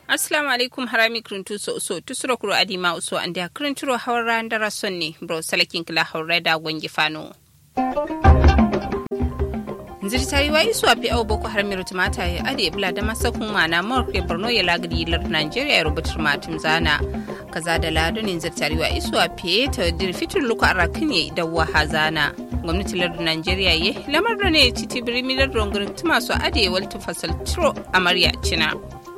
assalamu alaikum harami kiruntu so so tusuro kuro adima uso ande kirinturo hawra ndara sonni bro salakin kila hawra da gongi fano nziri tariwa isu api au boko haram yaro tumata ya ade bula da masa kuma na morke borno ya lagri lar nigeria ya rubutar matum zana kaza da lado ne nziri tariwa isu api ta dir fitur luka arakin ya da waha zana gwamnati lardin nigeria ye lamar da ne titi birimi lardin gurin tuma su ade waltu fasal tiro amarya cina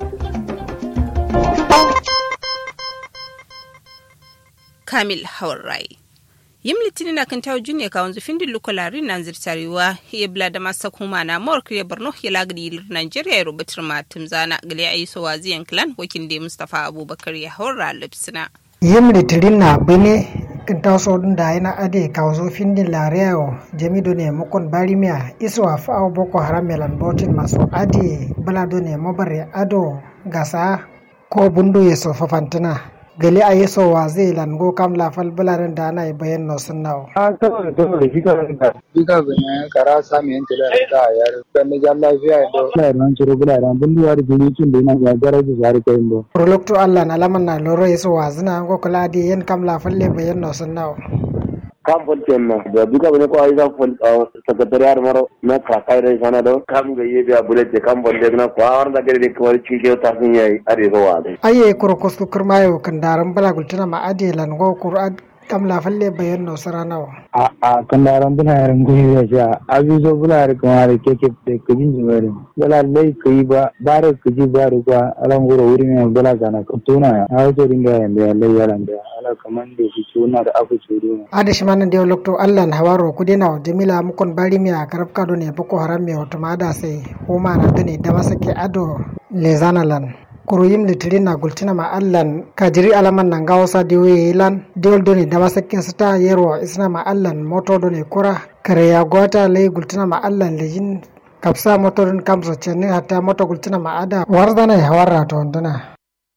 kamil haurai yim litinin na kan tawo juniya ka wanzu findin lukularin nan zirtarewa ya bla da masa kuma na mawar kiriya borno ya lagadi ilir nigeria ya rubutar matum zana gali a yi so waziyan clan wakil da mustapha abubakar ya haura lipsina yim litinin na bane kan tawo so da yana ade ka wanzu findin lariyawo jamido ne mukon barimiya iswa fa'awo boko haram melan botin masu ade balado ne mabare ado gasa ko bundu ya so fafantana gali a yeso wa zai lango kam la fal bularen da ana bayan no sun nawo a kawai dole fika da fika ganya kara sami yanke da da yar kan da lafiya do na nan ciro bularen bunduwa da jinikin da yana ga garaji zari kai do prolocto allah na laman na loro yeso wa zina go kula di yen kam la falle bayan no sun nawo kam fol tenna da duka bane ko ay kam fol secretariat maro na ka kai rai sana do kam ga yebe a bulete kam fol de na ko awar da gare ko wari ci ta sun yayi are zo wa aye kuro kusku kurmayo kan daran bala gultuna ma ade lan go qur'an kam la falle bayan no sara nawa a a kan daran bula yaran gumi da sha abi zo bula yar kuma da keke da kujin jimare bala lai kai ba bare kuji ba ru ba alan goro wuri ne bala kana ko tuna ya a wato dinga yanda lai yaran da ala kaman da shi tuna da abu tsoro ada shi manan da lokto Allah na hawaro ku dena jamila mukon bari mi a karab kado ne boko haram me wato ma da sai ko ma na da ne da masake ado le zanalan kuruyim litirin na gultina ma allan kajiri alaman nan gawo sa diwe lan diwol doni da masakin sita yerwa isna ma allan moto doni kura kare ya gota lay gultina ma allan lejin kapsa moto don kamso chenni hatta moto gultina ma ada wardana ya warra to ndana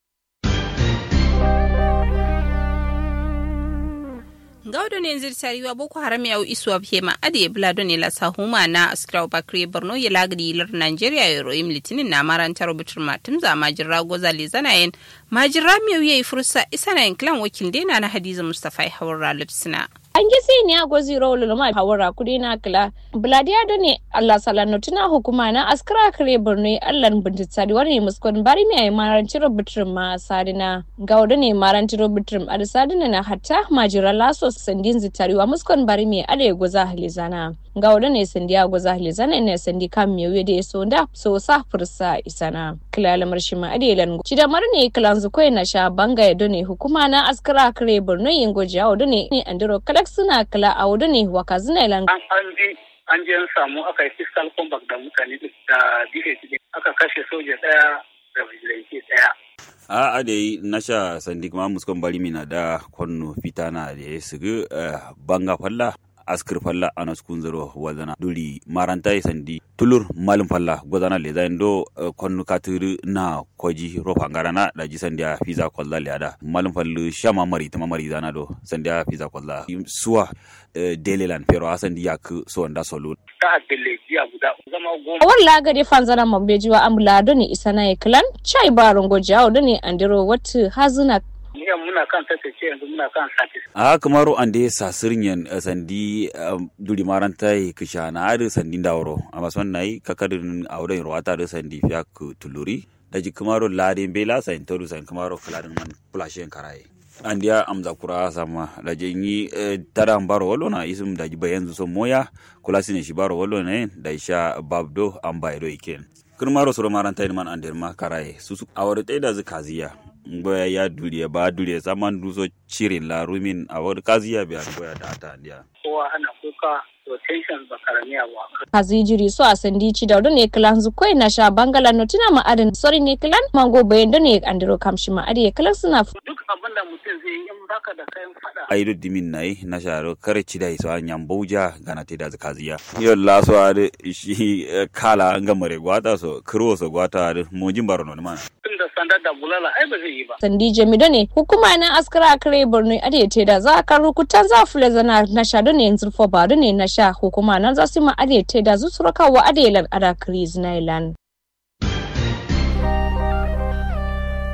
gawdo ne zir tariwa boko haram ya isu ab hema ade blado ne la sahuma na askraw bakri borno ya lagdi lar nigeria ya roim litinin na marantar rubutur matum za majira goza le zanayen majira miyo yayi fursa isana yin klan wakil dena na hadiza mustafa hawar lipsina an gisi ne a gozi rawul ma hawara kudi na kila bladiya da ne allah salano tuna hukuma na askara kare borno allah bintitsari wani muskon bari mai maranci rubutun ma sadina ga wadda ne maranci rubutun a da sadina na hatta majira laso sandin zitariwa muskon bari mai ada goza halizana ga wadda ne sandi a goza halizana ne sandi kan mai wuya da ya so da so sa fursa isana kila lamar shi ma ada lan ci da mar ne kilan zukoi na sha banga ya ne hukuma na askara kare borno yin gojiya wadda ne andiro kala suna kala a wudu ne wa kazina ilan. An je an je an samu aka yi fiscal compact da mutane da DHD aka kashe soja daya da vigilante daya. a a da yi nasha sandi kuma muskon bari mina da kwanno fitana da ya sigu banga falla askir falla ana skun zero wazana duri maranta sandi tulur malum falla gozana le zain do konnu katiri na koji rofa ngarana da ji sandia fiza kolla le ada malum fallu shama mari tama mari zana do sandia fiza kolla suwa delelan pero asandi yak so nda solo Ta adele jiya guda zama goma. awar lagari fanzana mambejiwa amla do ne isana ya kilan chai baron gojiya do ne andiro wata hazina Niyan muna kan tattace yanzu muna kan satis. a kamaru ande sasirin yan sandi duri maranta kisha na adu sandi dawro amma son nayi kakadin auren ruwata da sandi fiya ku tuluri da ji kamaru ladin bela sain toru sain kamaru kaladin man kulashen karaye an dia amza kura sama da je yi tara baro wolo na isum da ji bayan so moya kula sine shi baro wolo ne da sha babdo an bayro iken kirmaro soro maranta man andir ma karaye susu awar da zikaziya ngoya ya duriya ba duriya saman duso cirin la rumin a wani kaziya biya ngoya da ata ndiya Kowa ana kuka to tension ba karamiya ba. hazijiri so a sandi ci da ne kilan zukoi na sha bangala no tuna ma adin sori ne kilan mango bayan da ne andiro kamshi ma ade kilan suna Duk abin da mutum zai yi in baka da kayan fada. aido dimin nai na sharo kare ci dai so anyam bauja gana te da kaziya yo la so ade shi eh, kala nga mare gwata so kro so gwata ade mojin baro no man Tun da sandar da bulala ai ba zai yi ba. sandi jamido ne hukuma na askara kare borno ade te da za ka rukutan za fule zana na sha da ne yanzu fo ba da ne na sha hukuma na za su ma ade te da zusuraka wa ade lan ada kriz na ilan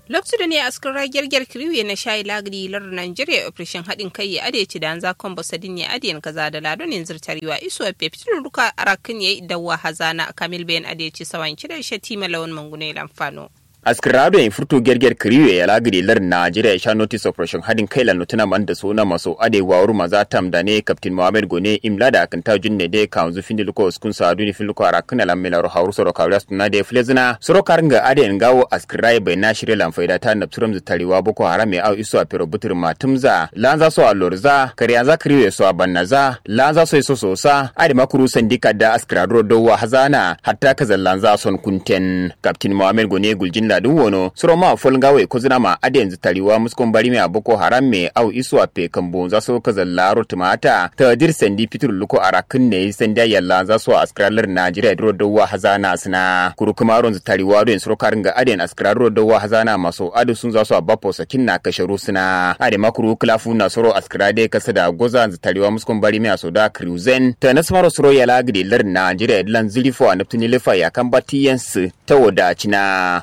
lokacin da ne askar ragiyar gyar kiriwe na shayi lagri lar Nigeria operation haɗin kai ya ade ci da an za kombo sadin ya ade kaza da lado ne zirtarewa iso a fefitin ruka arakin ya yi dawa hazana kamil bayan ade ci sawan kida shatima lawan mangune lamfano. askirado en furto gerger kriwe ya lagiri lar Najeriya sha notice operation hadin kai la nutuna man da sona maso ade wawru maza tam da ne captain Mohammed Gone imla da akan ta junne de kanzu findi luko uskun sa aduni fil luko arakuna la melaro hawru soro kawras na de flezina soro karnga ade en gawo askirai bai na shirye lan faida ta napturam zu tariwa boko haram ya au iso a pero butur matumza lanza so alorza kariyanza kriwe so abannaza lanza so iso sosa ade makuru sandika da askirado do wa hazana hatta kazan lanza son kunten captain Mohammed Gone guljin ladin wono suro ma fol ngawe ko zina ma ade yanzu tariwa muskon bari me aboko haram me au isu a pe kambo za so ka zallaro tumata ta dir sendi fitur luko arakin ne senda yalla za so askralar Najeriya dro dawa hazana sina kuru kuma ron zu tariwa do suro karin ga ade askraro dawa hazana maso adu sun za so a bapo sakin na kasharu sina ade makuru klafu na suro askrade kasa da goza zu tariwa muskon bari me aso da cruzen ta nasmaro suro yala gidi lar Najeriya lan zilifo a naftuni lifa ya kan batiyansu ta wadacina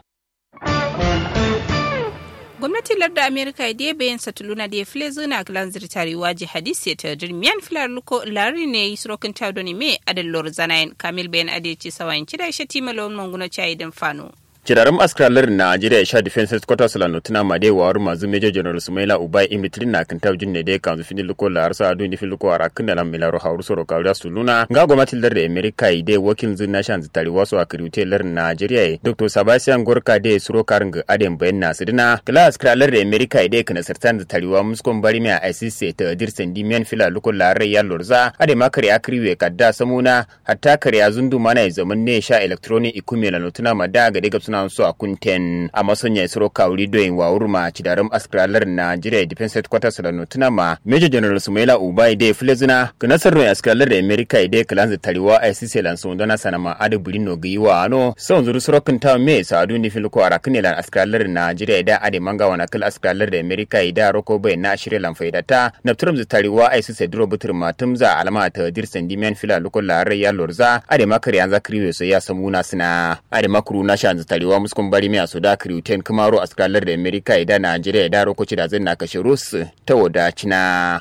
gwamnatin larda amerika da bayan satuluna da ya file zuna glan zirtarewa jihadis ya ta dirmiyan filar luko lari ne yi surokin tadoni me adallor zanayin kamil bayan adeci sawayin kida shi timalon manguna cayi din fano. Kirarin askaralar Najeriya sha defense headquarters la notuna made wa waru mazu Major General Sumaila Ubai imitrin na kan tabjin ne dai kanzu fini luko la arsa adu ni filuko ara kinda la milaro hauru soro kawda suluna nga gwamnati lar da America ide wakil zin nation zitari wasu a kirute lar Najeriya Dr. Sebastian Gorka de suro karin ga aden bayan na sidina kala askaralar da America ide kana sartan zitari wa muskon bari mai ICC ta dir sendi men fila luko la ya lorza ade makari akriwe kadda samuna hatta kare zundu mana zaman ne sha electronic ikume la notuna mada ga daga suna so a kunten a masonya isro kawuri doyin wa urma cidaram askralar Nigeria Defense Headquarters da notuna ma Major General Sumaila Ubai de Flezina kanasar no askralar da America ide kalanza tariwa ICC lan so dona sanama adu bulino giwa ano son zuru sorokin ta me sadu ni filko arakne lan askralar Nigeria da ade manga wana kal askralar da America ida roko bai na shirye lan faidata na turum tariwa ICC duro butur matumza alama ta dirsan dimen fila lukon larai ya lorza ade makari an zakriwe so ya samuna sina ade makuru na shan tariwa arewa muskun bari mai su da kriuten kumaro a skalar da amerika da najeriya da rokoci da zai na kashe rus ta wadacina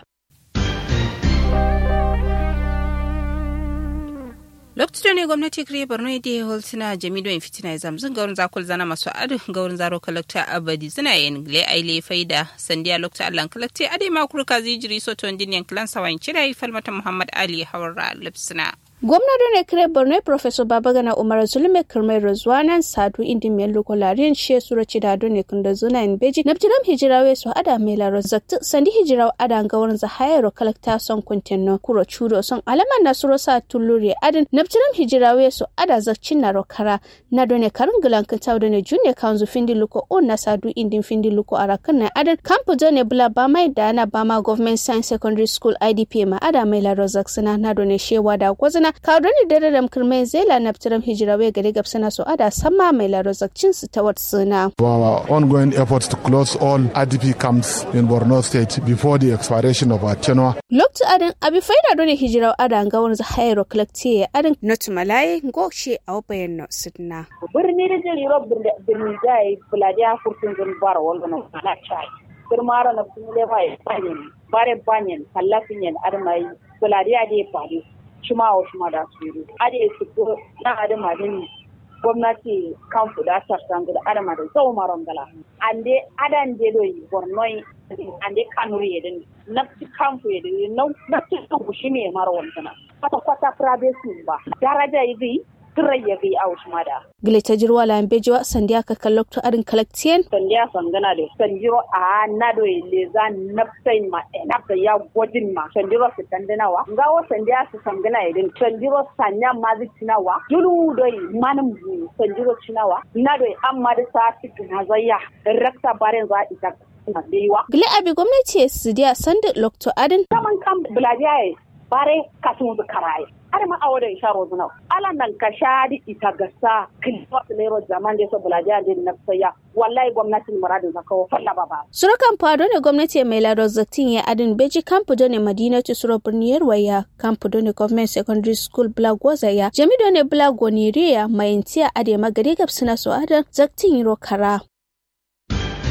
lokacin ne gwamnati kire borno da ya holtuna jamilu in fitina ya zamzin gaurin zakul zana masu adu gaurin zaro kalakta abadi suna yin gile aile faida sandiya lokacin allan kalakta ade makurka zijiri soton diniyan kilan sawan cira falmata muhammad ali hawara lipsina gwamnati ne kire borno professor babagana umar zulme kirmai razwanan sadu indi mai lokolariyan she sura cidado ne kunda zuna in beji nabtiram hijirawe su ada mai laro zakti sandi hijiraw ada gawar za hayaro kalakta son kuntenno kuro chudo son alaman na suro sa tulluri adin nabtiram hijirawe su ada zakcin na rokara na done karin gilan kintaw done junne kanzu findi luko on na sadu indin findi luko arakan na adin kampu done bula bamai da na bama government science secondary school idp ma ada mai laro zaksina na done shewa da gwazina kawdoni dare da kirmai zela na fitiram hijira wai gari gabsana su ada sama mai larozakcin su ta wat suna. Our ongoing efforts to close all IDP camps in Borno state before the expiration of our tenure. Loktu adin abi faida doni hijira ada ga wani zahayro kolekti ya adin notu malaye ngokshi a wabayen no sidna. Birni da jiri rob birni jai buladiya furtun zun bara wanda na kana chai. Kirmara na bunle bai banyen bare banyen kallafin yan admai buladiya da ya faru. shima wa shima da su yi ade su ko na adama din gwamnati kan fuda sarsan da adama da zau maron gala ande adan de do bornoi ande kanuri yedin nafsi kamfu yedin nafsi kan shine maro wannan kwata kwata privacy ba daraja yi turai ya fi a wasu mada. Gile ta jirwa la bejiwa sandiya ka kallok to arin kalaktiyen. Sandiya sangana da sanjiro a na do le za nafsai ma nafsa ya gwajin ma sanjiro su tandinawa. Ngawo sandiya su sangana idin sanjiro sanya ma zai cinawa. Julu do manin sanjiro cinawa. Na do amma da sa cikin hazayya rakta barin za a ita. Gile abi gwamnati su diya sandi lokto adin. Saman kan bulajiya bare kasun karaye. har ma a wadda isha rozuna ala nan ka shadi ita gasa kilwa lero zaman da so bulaja da na saya wallahi gwamnatin muradin zaka wa falla baba surukan fado ne gwamnati mai lado zatin ya adin beji kampu ne madinatu suro birniyar waya kampu ne government secondary school black ya jami ne black goniriya mai intiya ade magari gabsina so adan zatin ro kara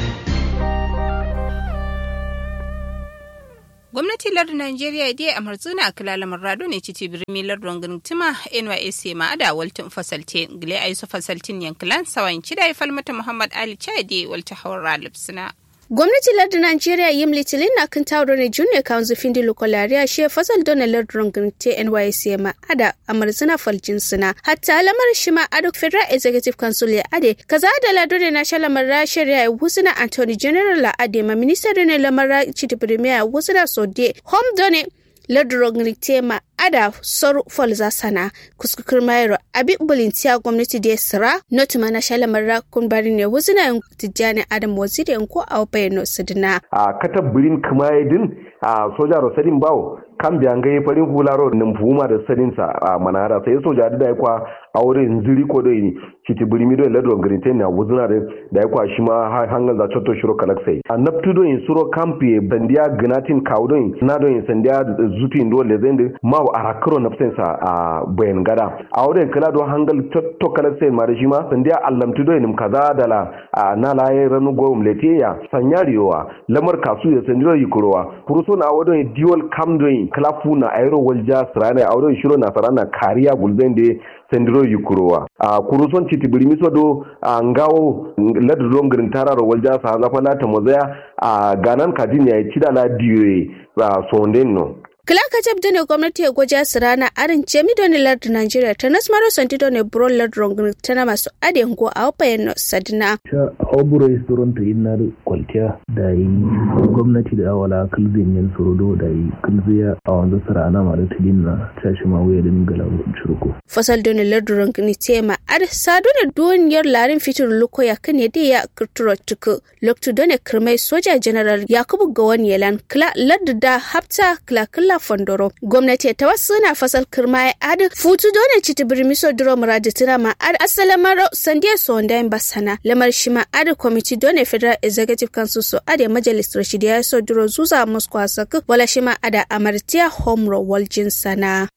gwamnati lardin Najeriya dai a marzuna kila lamar rado ne citi birni lardin gintima NYSC ma ada waltin fasalte gile a yusu fasaltin yankilan sawan cida ya falmata Muhammad Ali Chade walta hawar lipsina. gwamnati lardin Najeriya yim litilin na kan tawo ne junior council findi lokolariya she fasal dona lardin ginti NYSC ma ada a marzuna faljin suna hatta lamar shi ma ado federal executive council ya ade kaza da lado ne na shalamar rashir ya wusuna Anthony General la ade ma minister ne lamar chiti premier wusuna sode home done ladrog tema ada sor folza sana kuskukur mayro abi bulintiya gwamnati da sira not mana shala marra kun bari ne wuzina tijjani adam waziri ko a bayano sidina a kata birin kumayedin a soja rosadin bawo kan biyan gai farin hularo nin fuma da sadin sa a manara sai soja da kwa aure ziri ko dai kiti birimi do ladrog grinten na wuzina da da kwa shi ma hangan za chotto shiro kalaksai a naptu do in suro kampi bandiya gnatin kaudon na do in sandiya zutin do lezendi ma a rakaro na sa a bayan gada a wurin kala do hangal to kala sai ma shi ma sandiya allamtu do nim kaza dala a na laye ranu go mletiya sanyariyowa lamar kasu ya sandiro yikurowa kuruso na wadon dual camdoin klafu na aero walja srana a wurin shiro na sarana kariya gulben de sandiro yikurowa a kuruson citi birimiso do a ngawo ladu don girin tararo walja sa zafa lata mozaya a ganan kadin ya ci da la diwe a sonden no Kilaka jab ne gwamnati ya gwaja su rana arin jemi doni lardu Nigeria ta nasmaro santi doni buro lardu rongin tana masu adiyan go a wapayen no sadina. Ta oburo yi tsoron ta yin nari kwaltiya da yi gwamnati da awala kilzin yin surudo da yi kilziya a wanzu su rana ma da tilin na tashi ma wuya din gala shirko. Fasal doni lardu rongin tema ar sadu da duniyar larin fitur luko ya kan ya ya kirturo tuku loktu doni kirmai soja general Yakubu Gawan Yelan kila lardu da hafta kila kila fondoro gwamnati ta wasu na fasal kirma ya adi futu dole ci tibir miso duro muradi tuna ma adi asala maro sandiya so wanda yin basana lamar shi ma adi kwamiti dole federal executive council so adi majalis rashidi ya so duro zuza muskwa saku wala shi ma ada amartiya homro waljin sana.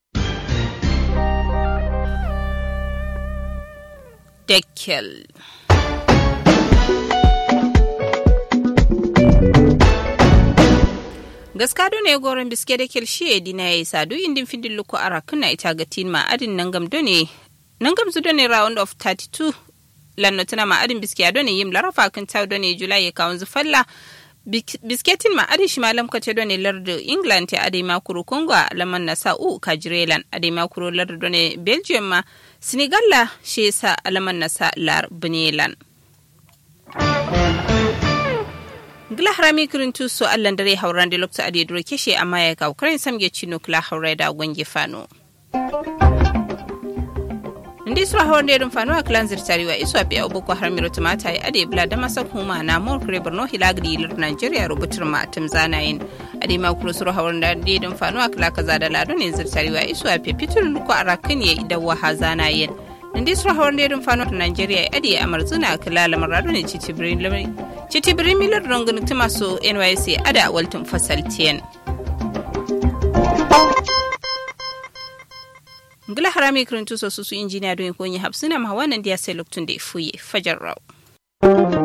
Dekkel. gaskado ne goron biske da kelshi dina ya isa duk indin findin luku ara kuna ita ga tin ma adin nangam done nangam zu done round of 32 lanno tana ma adin biske done yim larafa kan taw done julai ya kawun zu falla bisketin ma adin shimalam kace done lardu england ta adai makuru congo laman na sa'u kajirelan adai makuru lardu done belgium ma senegal la shi yasa alaman na sa lar benelan gila harami kirin tuso allan dare hauran da lokta ade duro keshe amma ya ga ukraine samge chino kila haurai da gwange fano ndi sura hauran da fano a kilan zirtari wa isu abiya boko haram miro tumata ya ade bla da masa kuma na mor kure borno hilagri lir nigeria rubutar ma tim zanayin ade ma kuro sura hauran da dedin fano a kila kaza da lado ne zirtari wa isu a fifitin luko arakin ya idawa ha zanayin ndi sura hawar da fano da Nigeria adi a marzuna kala lamar rado ne citibirin milar rangun tuma so NYC ada waltin fasal tiyan. Ngila harami kirin tuso su su injiniya don yi hapsuna ma wannan diya sai loktun da ya fuye fajar rau.